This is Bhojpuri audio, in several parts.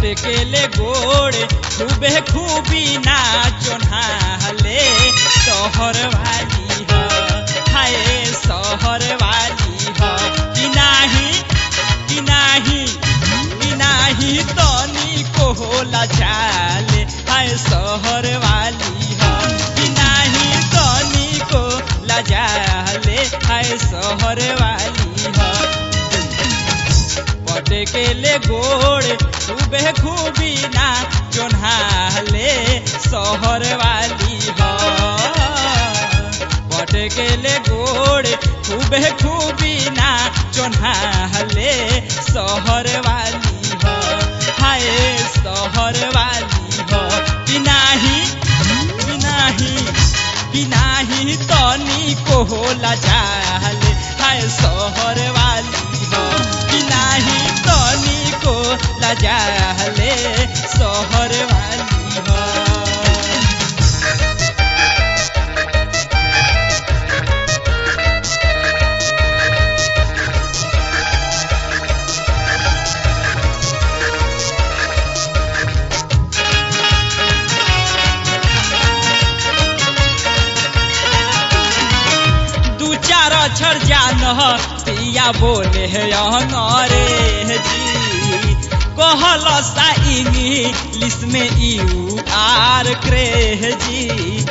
पटकेले गोड़े खूबे खूबी नाचो नहाले शहर वाली ह हाय शहर वाली ह कि नाही कि नाही कि नाही तनी को होला जाले हाय शहर वाली ह कि नाही तनी को लजाले हाय शहर वाली ह पटकेले गोड़े खूबे खूबी ना चोन्हाले शहर वाली ह पटकेले गोड़े खूबे खूबी ना चोन्हाले शहर वाली ह हाय शहर वाली ह कि नाही कि नाही कि नाही तनी को होला जाले हाय शहर वाली ह कि नाही तनी को लजाले शहर वाली ह दू चार अक्षर जान पिया बोले है अंग्रेजी कहल सा इंग्लिश में यू आर क्रेजी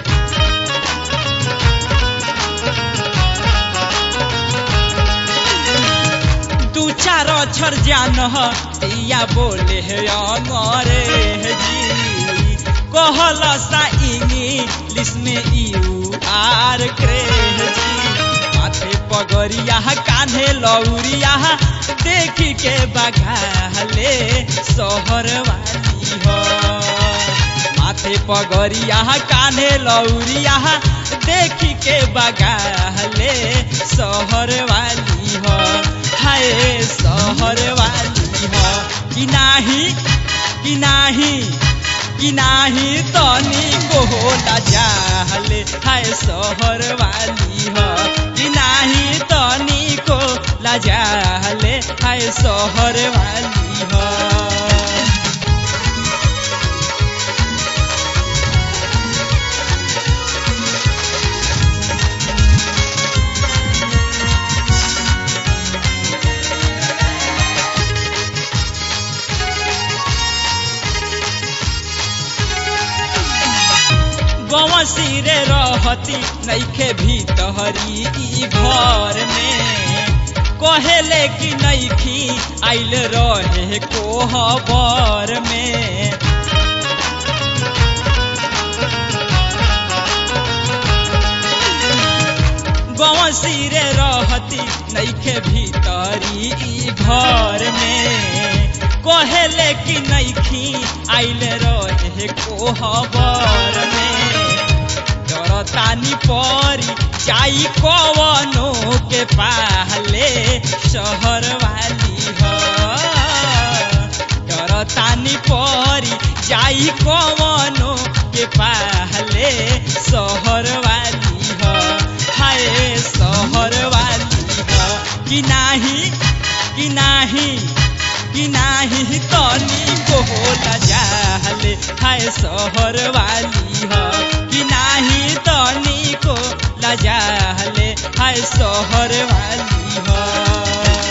दू चार अक्षर जान पिया बोले है अंग्रेजी कहल सा इंग्लिश में यू आर क्रेजी माथे पगरिया कान्हे लौरिया देखी के बघाले शहर वाली हो माथे पगरिया कान्हे लौरिया देखी के बघाले शहर वाली हो हाय शहर वाली हो कि नाही कि नाही कि नाही तनी को होला जाले हाय शहर वाली ह कि नाही तनी को लजाले हाय शहर वाली ह गवा सिरे रहती नैखे भीतहरी ई घर में कहेले कि नैखी आइल रहे कोहबर में गवा सिरे रहती नैखे भीतरी ई घर में कहेले कि नैखी आइल रहे कोहबर में डरतानी परी जाई कवनो के पाले शहर वाली ह डरतानी परी जाई कवनो के पाले शहर वाली ह हाय शहर वाली ह कि नाही कि नाही कि नाही तनी को होला जाले हाय शहर वाली ह कि नाही तनी को लजाले हाय शहर वाली ह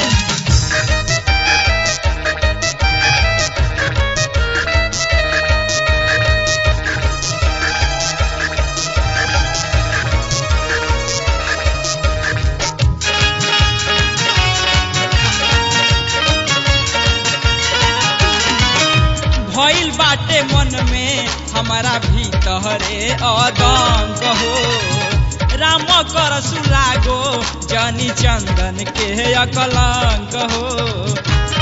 भइल बाटे मन में हमारा भीतरे अदंग हो राम कर सुलागो जनी चंदन के अकलंक हो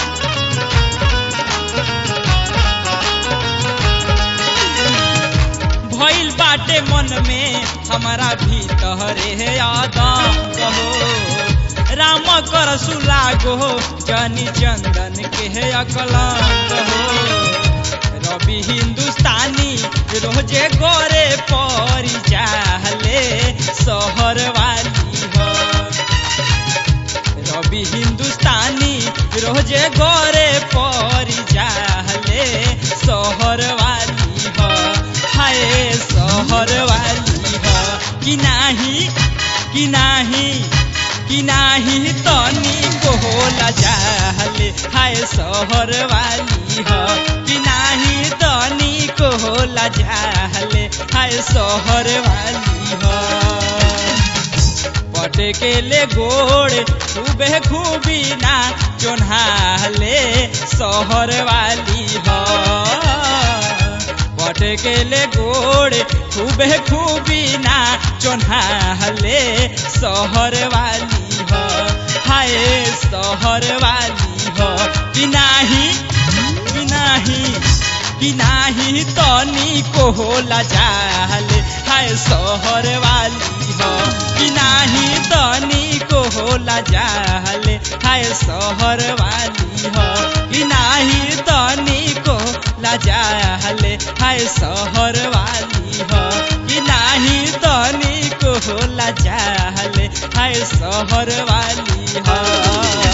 भइल बाटे मन में हमारा भीतरे अदंग हो राम कर सुलागो जनी चंदन के अकलंक हो रवि हिंदुस्तानी रोजे गोरे परी चाहले शहर वाली हो रवि हिंदुस्तानी रोजे गोरे परी चाहले शहर वाली ह हाय शहर वाली ह कि नाही कि नाही कि नाही तनी को होला जाले हाय शहर वाली ह कि नाही तनी को होला जाले हाय शहर वाली ह पटकेले गोड़ खूबे खूबी ना चोन्हाले शहर वाली ह पटकेले गोड़ खूबे खूबी ना चोन्हाले शहर वाली ह हाय शहर वाली ह कि नाही कि नाही कि नाही तनी को होला जाले हाय शहर वाली ह कि नाही तनी को होला जाले हाय शहर वाली ह कि नाही तनी को जाले हाय शहर वाली ह कि नाही तनी को होला जाले हाय शहर वाली ह